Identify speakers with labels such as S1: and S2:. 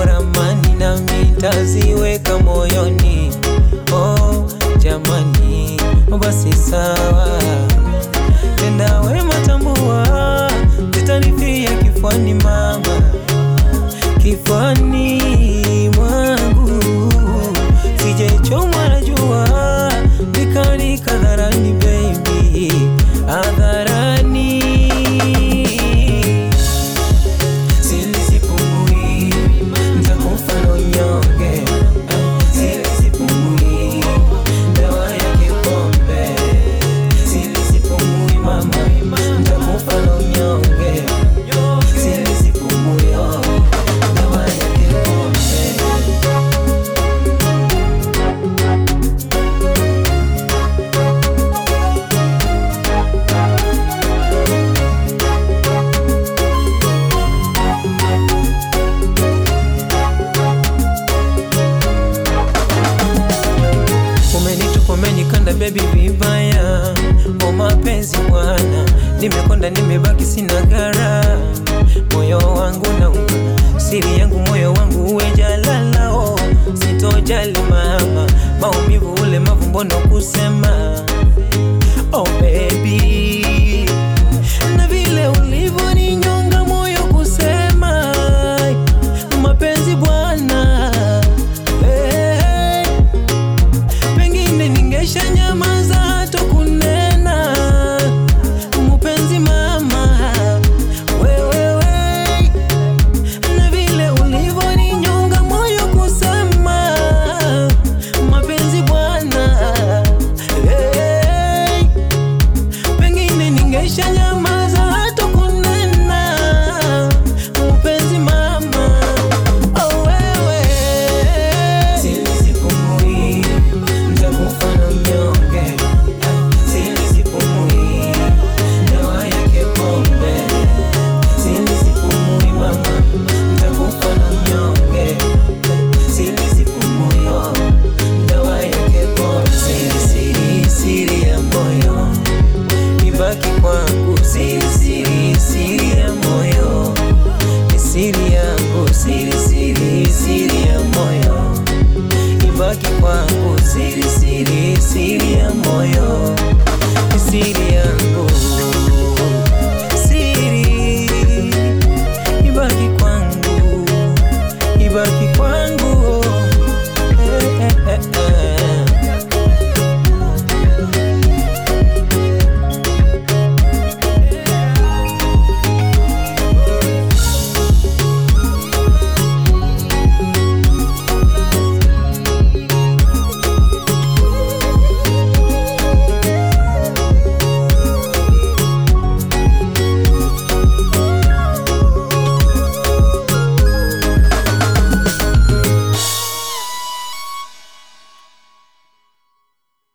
S1: ramani nami ntaziweka moyoni. Oh jamani, basi sawa, tenda wema, tambua zitanifia kifuani mama, kifuani mwangu sijechomwa na jua nikanika hadharani baby, hadharani Silisipumui, nitakufa na unyonge. Silisipumui, dawa yake pombe. Silisipumui mama, nitakufa na unyonge. Silisipumui, oh, dawa yake pombe. Umenitupa, umenikanda baby vibaya, o mapenzi bwana, nimekonda nimebaki sina gara, moyo wangu nauma, siri yangu moyo wangu uwe jalala, oh, sitojali mama, maumivu ule mavu mbona kusema, oh baby